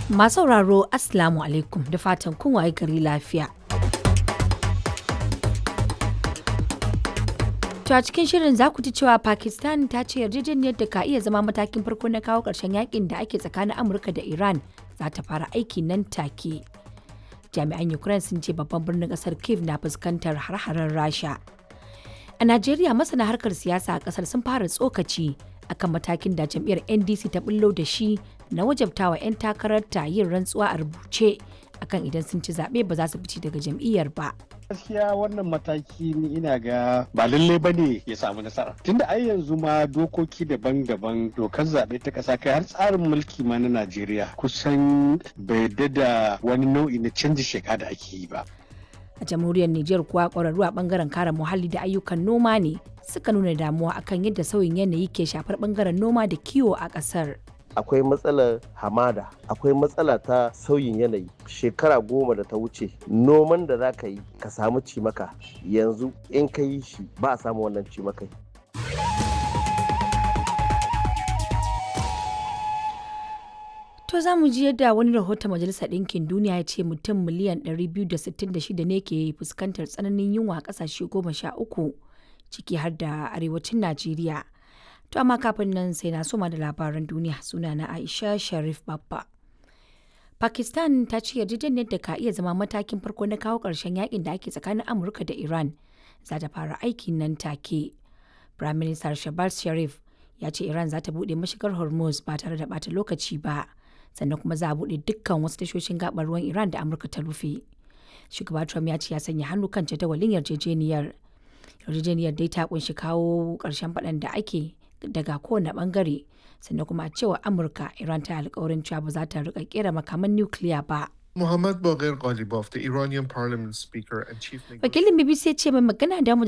Masu sauraro Assalamu alaikum da fatan kun waye gari lafiya. To a cikin shirin za ku ji cewa Pakistan ta ce yarjejeniyar da ka iya zama matakin farko na kawo ƙarshen yakin da ake tsakanin Amurka da Iran za ta fara aiki nan take. Jami'an Ukraine sun ce babban birnin ƙasar Kiev na fuskantar har-haren Rasha. A Najeriya masana harkar siyasa a ƙasar sun fara tsokaci akan matakin da jam'iyyar NDC ta bullo da shi na wajabtawa 'yan takararta yin rantsuwa a rubuce akan idan sun ci zaɓe ba za su fice daga jam'iyyar ba. gaskiya wannan mataki ni ina ga ba lalle ba ne ya samu nasara tunda ai yanzu ma dokoki daban-daban dokar zaɓe ta ƙasa kai har tsarin mulki ma na najeriya kusan bai da wani nau'i na canji sheka da ake yi ba A jamhuriyar Nijar kuwa ƙwararru a ɓangaren kare muhalli da ayyukan noma ne suka nuna damuwa akan yadda sauyin yanayi ke shafar ɓangaren noma da kiwo a ƙasar. akwai matsalar hamada akwai matsala ta sauyin yanayi shekara goma da ta wuce noman da za ka yi ka samu cimaka yanzu in ka yi shi ba a samu wannan cimakai To za mu ji yadda wani rahoton Majalisar Ɗinkin Duniya ya ce mutum miliyan 266 ne ke fuskantar tsananin yunwa a ƙasashe goma sha uku ciki har da arewacin Najeriya. To amma kafin nan sai na soma da labaran duniya suna na Aisha Sharif Babba. Pakistan ta ce yarjejeniyar da ka iya zama matakin farko na kawo ƙarshen yakin da ake tsakanin Amurka da Iran za ta fara aiki nan take. Prime Minister Shahbaz Sharif ya ce Iran za ta buɗe mashigar Hormuz ba tare da ɓata lokaci ba. Sannan kuma za a buɗe dukkan wasu tashoshin gaɓar ruwan Iran da Amurka ta rufe. Shugaba Trump ya ce ya sanya hannu kan jadawalin yarjejeniyar. Yarjejeniyar dai ta kunshi kawo ƙarshen faɗan da ake daga kowane bangare sannan kuma a cewa amurka iran ta alkawarin cewa ba za ta rika kera makaman nukiliya ba Muhammad Baghir Ghalibaf, the Iranian parliament speaker and chief negotiator. wakilin bbc ya ce mai magana da